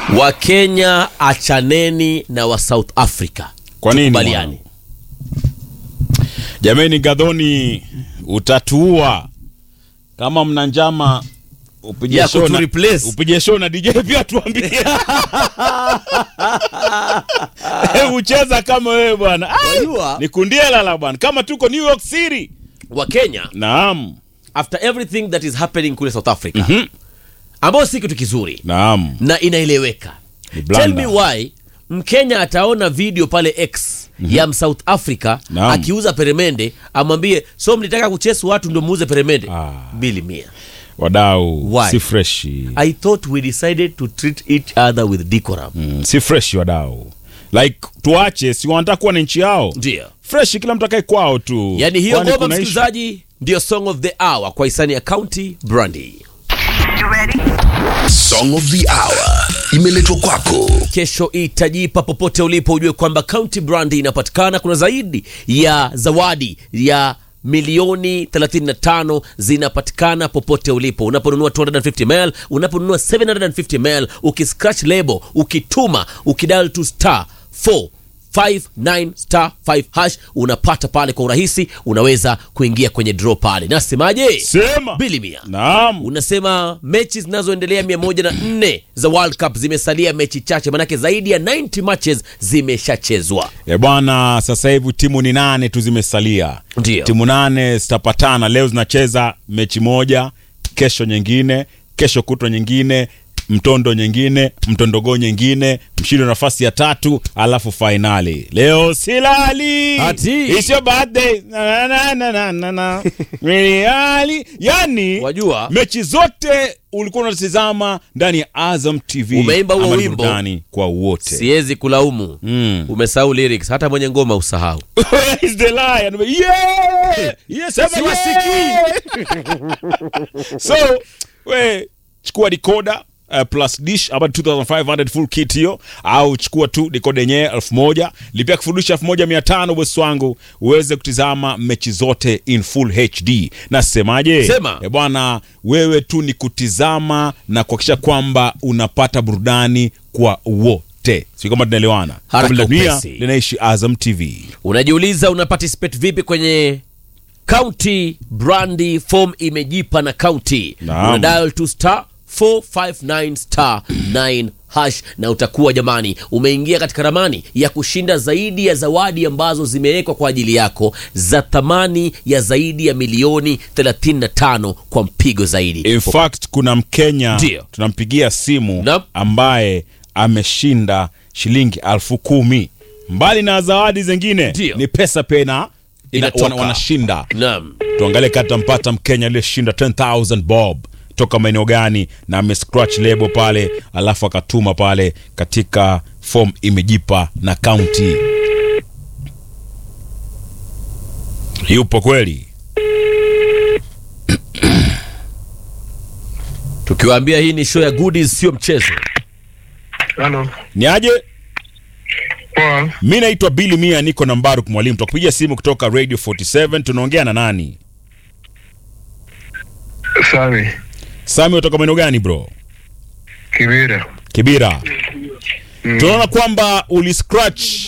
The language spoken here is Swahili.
wakenya achaneni na wa south africa Kwa nini, Tukubaliane. Jameni, Gadhoni utatuua kama mna njama upige Ya show kutu na- replace. upige show na DJ pia tuambie. Hebu cheza kama wewe bwana. Ai, Wajua? Ni kundiela la bwana. Kama tuko New York City. wakenya Naam. after everything that is happening kule south africa ambayo si kitu kizuri Naam. na inaeleweka Ni blanda. tell me why mkenya ataona video pale x ya msouth africa Naam. akiuza peremende amwambie so mlitaka kuchesu watu ndo muuze peremende Ah. bili mia Wadau Why? si freshi. i thought we decided to treat each other with decorum Mm, si freshi wadau. Like tuache, si wanataka kuwa na nchi yao. ndio Freshi kila mtu akae kwao tu. yaani hiyo Kwani ngoma kuna issue? msikilizaji ndio song of the hour kwa hisani ya county brandy Song of the Hour imeletwa kwako kesho itajipa popote ulipo ujue kwamba county brand inapatikana kuna zaidi ya zawadi ya milioni 35 zinapatikana popote ulipo unaponunua 250 ml unaponunua 750 ml ukiscratch label ukituma ukidal to star 459 star 5 hash unapata pale kwa urahisi unaweza kuingia kwenye draw pale nasemaje Sema. bilimia Naam. unasema mechi zinazoendelea mia moja na nne za world cup zimesalia mechi chache manake zaidi ya 90 matches zimeshachezwa E bwana, sasa hivi timu ni nane tu zimesalia. Ndio. Timu nane zitapatana leo, zinacheza mechi moja, kesho nyingine, kesho kutwa nyingine, mtondo nyingine, mtondogo nyingine, mshindi wa nafasi ya tatu, alafu fainali. Leo silali. Ati. It's your birthday. Na, na, na, na, na, na. Really? Yani Wajua? mechi zote ulikuwa unatizama ndani ya Azam TV. Umeimba huo Ama ni wimbo? burudani kwa wote. siwezi kulaumu Mm. umesahau lyrics hata mwenye ngoma usahau Where is the lion? Yeah! Yes, sema yeah! so, we chukua decoder Uh, plus dish about 2500 full kit hiyo au chukua tu decoder yenyewe 1000 lipia kifurushi 1500 bosi wangu uweze kutizama mechi zote in full hd na semaje Sema. Eh, bwana wewe tu ni kutizama na kuhakikisha kwamba unapata burudani kwa wote si kwamba tunaelewana Haraka Kombe la dunia upesi. linaishi azam tv unajiuliza una participate vipi kwenye county brandi form imejipa na county Naam. una dial to star 459 star 9 hash na utakuwa jamani umeingia katika ramani ya kushinda zaidi ya zawadi ambazo zimewekwa kwa ajili yako za thamani ya zaidi ya milioni 35 kwa mpigo zaidi in fact kuna mkenya Ndio. tunampigia simu Naam. ambaye ameshinda shilingi alfu kumi mbali na zawadi zingine Ndio. ni pesa pena ina, Inatoka. wana, wanashinda naam tuangalie kati tampata mkenya aliyeshinda 10000 bob toka maeneo gani na amescratch lebo pale alafu akatuma pale katika form imejipa na kaunti yupo kweli tukiwaambia hii ni show ya goodies sio mchezo Halo. ni aje Poa. mi naitwa bili mia niko na mbaruk mwalimu tukupigia simu kutoka radio 47 tunaongea na nani Sami. sami kutoka maeneo gani bro Kibira. kibira tunaona kwamba uliscratch